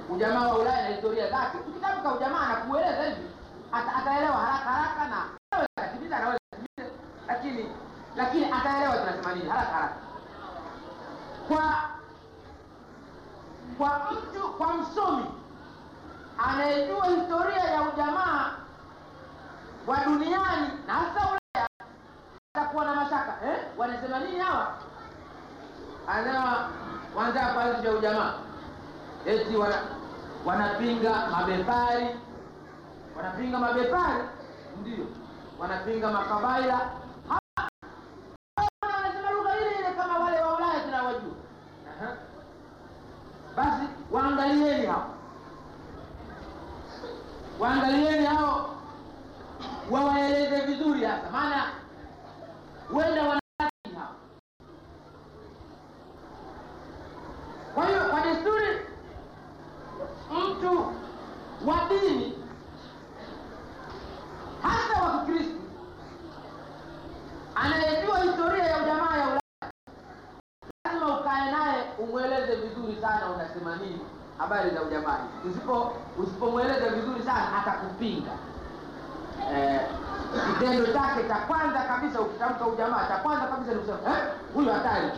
ujamaa wa Ulaya na historia zake, ukitamka ujamaa na kueleza hivi ata, ataelewa haraka haraka na anaweza akatimiza, anaweza akatimiza, lakini lakini ataelewa tunasema nini haraka haraka. Kwa kwa mtu kwa msomi anayejua historia ya ujamaa wa duniani na hasa Ulaya atakuwa na mashaka eh? Wanasema nini hawa? Anasema wanataka kuanzisha ujamaa eti wana, wanapinga mabepari, wanapinga mabepari, ndio wanapinga makabaila. Hawa- hawa wanasema lugha ile ile kama wale wa Ulaya tunawajua. Aha. Basi waangalieni hao, waangalieni hao, wawaeleze vizuri hasa, maana huenda wanaki hao. Kwa hiyo kwa desturi, mtu wa dini hasa wa Kikristo anayejua historia ya ujamaa ya Ulaya lazima ukae naye umweleze vizuri sana unasema nini habari za ujamaa hizi. Usipo usipomweleza vizuri sana atakupinga. Eh, kitendo chake cha kwanza kabisa ukitamka ujamaa, cha kwanza kabisa ni kusema eh, huyu hatari.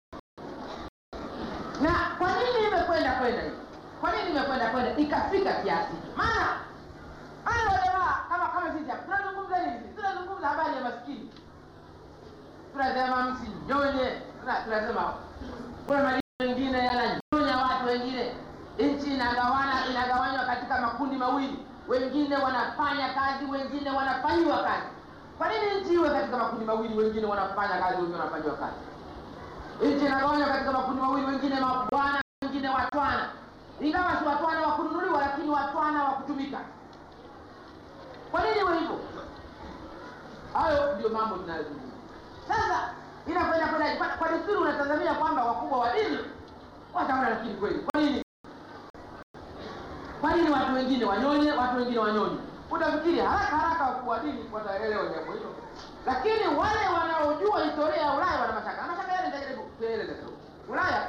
Na kwa nini imekwenda kwenda hivi? Kwa nini imekwenda kwenda ikafika kiasi hiki? Maana maana wajamaa kama kama sisi hapa tunazungumza nini? Sisi tunazungumza habari ya maskini tunasema msinyonye, Tuna- tunasema kuna madini mengine yananyonya watu wengine. Nchi inagawana inagawanywa katika makundi mawili, wengine wanafanya kazi, wengine wanafanyiwa kazi. Kwa nini nchi iwe katika makundi mawili, wengine wanafanya kazi, wengine wanafanyiwa kazi? Nchi inagawanywa katika makundi mawili, wengine mabwana, wengine watwana, ingawa si watwana wa kununuliwa, lakini watwana wa kutumika. Kwa nini iwe hivyo? Hayo ndio mambo tunayozungumza. Sasa inakwenda kwenda kwa, kwa desturi unatazamia kwamba wakubwa wa dini wataona, lakini kweli, kwa nini kwa nini watu wengine wanyonye, watu wengine wanyonye? Utafikiri haraka haraka wakubwa wa dini wataelewa jambo hilo, lakini wale wanaojua historia ya Ulaya wana mashaka. Na mashaka yale nitajaribu kueleza tu. Ulaya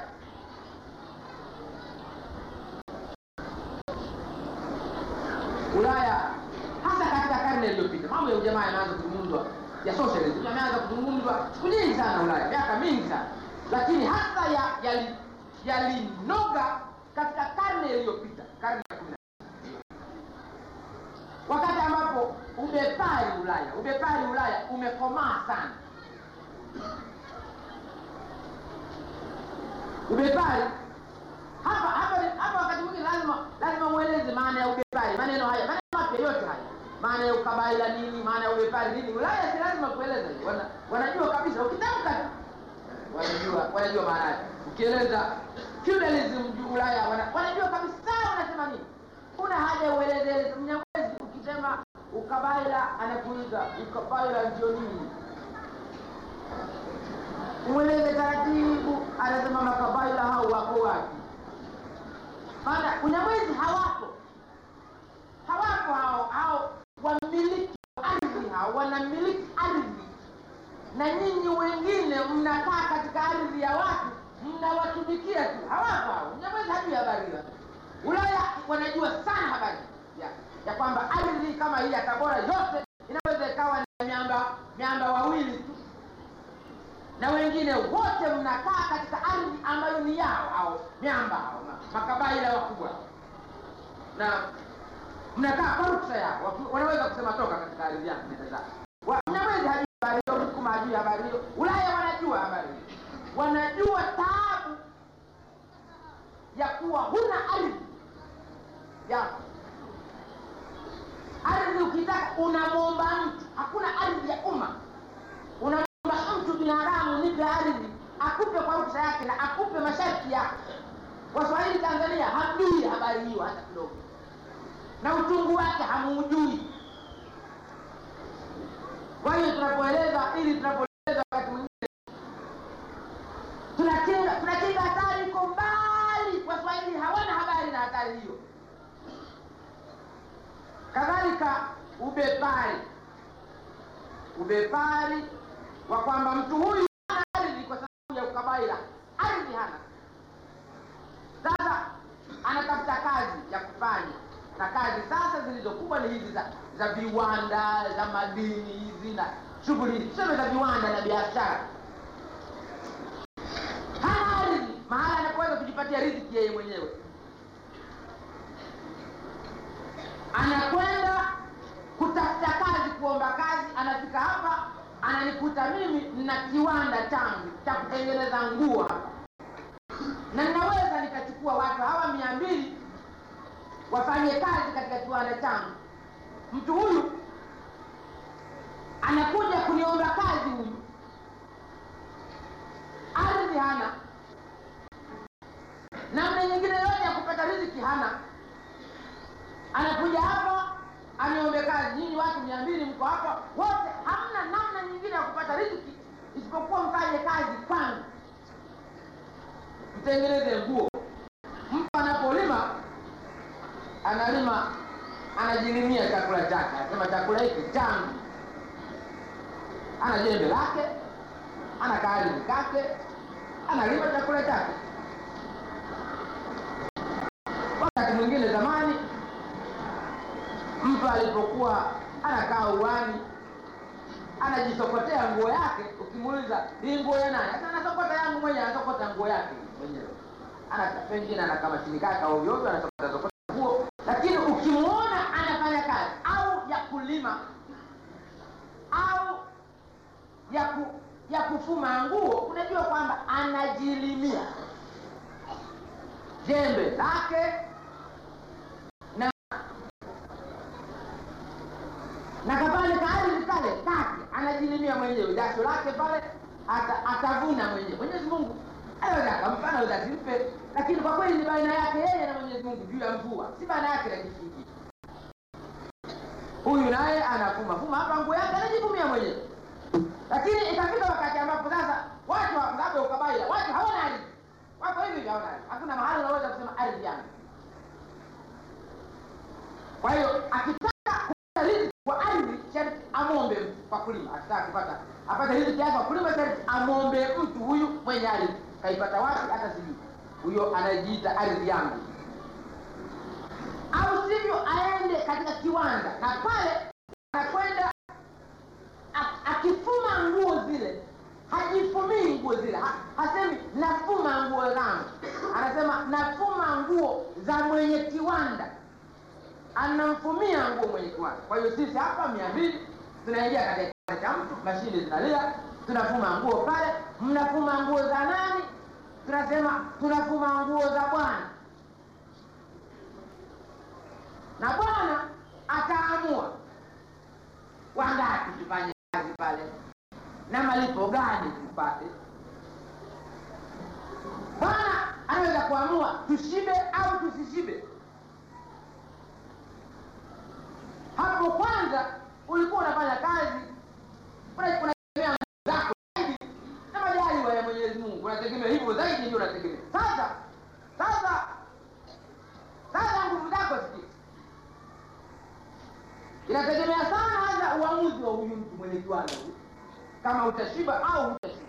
Ulaya hasa katika karne iliyopita, mambo ya ujamaa yanaanza kuzungumzwa, ya socialism yameanza kuzungumzwa siku nyingi sana Ulaya, miaka mingi sana, lakini hasa ya yali- yalinoga katika karne iliyopita, karne ya kumi na wakati ambapo ubepari Ulaya, ubepari Ulaya umekomaa sana. Ubepari hapa hapa hapa, wakati mwingine lazima lazima mueleze maana ya ubepari, maneno haya, maneno mapya yote haya, maana ya ukabaila nini, maana ya ubepari nini. Ulaya si lazima kueleza, wana, wanajua kabisa, ukitamka tu wanajua wanajua maana yake. Ukieleza feudalism juu Ulaya wana, wanajua kabisa wanasema nini. Kuna haja ueleze Mnyamwezi, ukisema ukabaila anakuuliza ukabaila ndio nini umweleze taratibu, anasema makabaila hao wako wapi? Maana Unyamwezi hawapo, hawapo hao hao wamiliki wa ardhi, hao wanamiliki ardhi, na nyinyi wengine mnakaa katika ardhi ya watu mnawatumikia tu. Hawapo hao. Unyamwezi hajui habari hizo. Ulaya wanajua sana habari ya, ya kwamba ardhi kama hii ya Tabora yote inaweza ikawa ni miamba miamba wawili tu na wengine wote mnakaa katika ardhi ambayo ni yao au miamba au ma- makabaila wakubwa, na mnakaa kwa ruksa yao. Watu- Wanaweza kusema toka katika ardhi yangu, nenda zako. Wa- Mnyamwezi hajui habari hiyo, Msukuma hajui habari hiyo, Ulaya wanajua habari hiyo, wanajua taabu ya kuwa huna ardhi yako. Ardhi ukitaka unamwomba mtu, hakuna ardhi ya umma una mtu binadamu nipe ardhi akupe kwa ruksa yake na akupe masharti yake. Waswahili Tanzania hamjui habari hiyo hata kidogo, na uchungu wake hamuujui. Kwa hiyo tunapoeleza ili tunapoeleza wakati mwingine tunakinga tunakinga hatari iko mbali. Waswahili hawana habari na hatari hiyo. Kadhalika ubepari, ubepari wa kwamba mtu huyu hana ardhi kwa sababu ya ukabaila, ardhi hana. Sasa anatafuta kazi, wanazifanya na kazi sasa zilizokubwa ni hizi za, za viwanda za madini hizi na shughuli hizi tuseme za viwanda na biashara hana ardhi mahala anapoweza kujipatia riziki yeye mwenyewe anakwenda kutafuta kazi kuomba kazi anafika hapa ananikuta mimi nina kiwanda changu cha kutengeneza nguo hapa na ninaweza nikachukua watu hawa mia mbili wafanye kazi katika kiwanda changu mtu huyu anakuja kuniomba kazi huyu ardhi hana namna nyingine yote ya kupata riziki hana anakuja hapa aniombe kazi nyinyi watu mia mbili mko hapa wote hamna namna nyingine ya kupata riziki isipokuwa mfanye kazi kwangu mtengeneze nguo mtu anapolima analima anajilimia chakula chake anasema chakula hiki changu ana jembe lake ana kaarizi kake analima chakula chake wakati mwingine zamani mtu alipokuwa anakaa uwani anajisokotea nguo yake ukimuuliza hii nguo ya nani hata anasokota yangu mwenyewe anasokota nguo yake mwenyewe ana pengine ana kama shinikaka ovyo ovyo anasokota sokota nguo lakini ukimwona anafanya kazi au ya kulima au ya ku, ya kufuma nguo unajua kwamba anajilimia jembe lake na na kapale kaardhi kale kake anajilimia mwenyewe jasho lake pale ata, atavuna mwenyewe mwenyezi mungu anaweza akampa anaweza asimpe lakini kwa kweli ni baina yake yeye na mwenyezi mungu juu ya mvua si baina yake na kitu kingine huyu naye anafuma fuma hapa nguo yake anajifumia mwenyewe lakini ikafika wakati ambapo sasa watu labda ukabaila watu hawana ardhi wako hivi hivi hawana ardhi hakuna mahali unaweza kusema ardhi yangu kwa hiyo akitaka kupata riziki kwa ardhi sharti amwombe mtu kwa kulima akitaka kupata apate riziki yake kwa kulima sharti amwombe mtu huyu mwenye ardhi kaipata wapi hata sijui huyo anajiita ardhi yangu au sivyo aende katika kiwanda na pale anakwenda a- akifuma nguo zile hajifumii nguo zile ha, hasemi nafuma nguo zangu anasema nafuma nguo za mwenye kiwanda anamfumia nguo mwenye kiwanda kwa hiyo sisi hapa mia mbili tunaingia katika kiwanda cha mtu mashine zinalia tunafuma nguo pale mnafuma nguo za nani tunasema tunafuma nguo za bwana na bwana ataamua wangapi tufanye kazi pale na malipo gani tupate bwana anaweza kuamua tushibe au tusishibe hapo kwanza ulikuwa unafanya kazi una- unategemea nguvu zako zaidi na majaliwa ya mwenyezi mungu unategemea hivyo zaidi ndio unategemea sasa sasa sasa nguvu zako sikia inategemea sana hasa uamuzi wa huyu mtu mwenye kiwanda huyu kama utashiba au hutashiba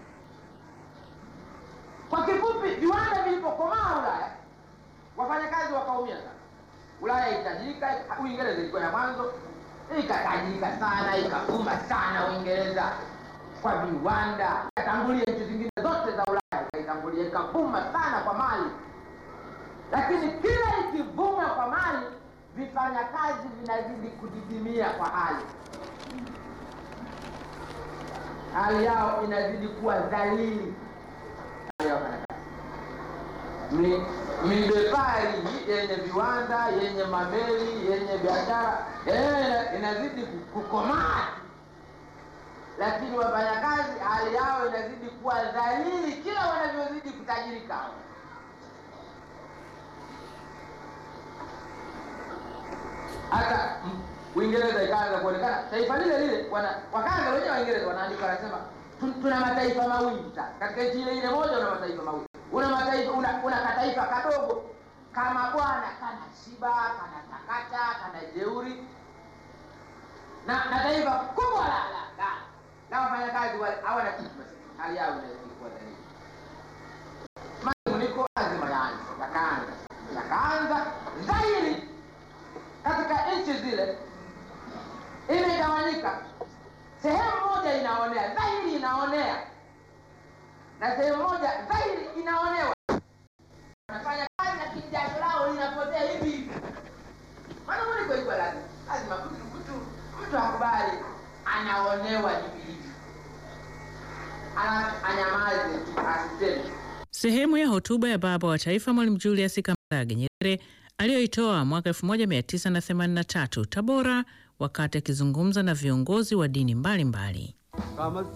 kwa kifupi viwanda vilipokomaa ulaya wafanyakazi wakaumia sana ulaya itajirika uingereza ilikuwa ya mwanzo ikatajirika sana ikavuma sana uingereza kwa viwanda ikatangulia nchi zingine zote za ulaya ikaitangulia ikavuma sana kwa mali lakini kila ikivuma kwa mali vifanyakazi vinazidi kudidimia kwa hali hali yao inazidi kuwa dhalili hali ya wafanyakazi Mi- midepari hii yenye viwanda yenye mameli yenye biashara yenyewe ina- inazidi ku- kukomaa lakini wafanyakazi hali yao inazidi kuwa dhalili kila wanavyozidi kutajirika hata mm, uingereza ikaanza kuonekana taifa lile lile wana, wakaanza wenyewe waingereza wanaandika wanasema "Tu- tuna mataifa mawili sasa katika nchi ile ile moja una mataifa mawili una mataifa una, una kataifa kadogo kama bwana kana shiba kana takata kana jeuri na, na taifa kubwa la la la na wafanyakazi wale hawana kitu basi hali yao inazidi kuwa dhalili manuniko lazima yaanze yakaanza yakaanza dhahiri zile imegawanyika. Sehemu moja inaonea dhahiri, inaonea na sehemu moja dhahiri inaonewa. Wanafanya kazi na kijasho lao linapotea hivi hivi, maana muliko iko lazima lazima kutukutu, mtu akubali anaonewa hivi hivi, Ana- anyamaze tu asiseme. Sehemu ya hotuba ya baba wa taifa Mwalimu Julius Kambarage Nyerere aliyoitoa mwaka 1983 Tabora, wakati akizungumza na viongozi wa dini mbalimbali mbali. kama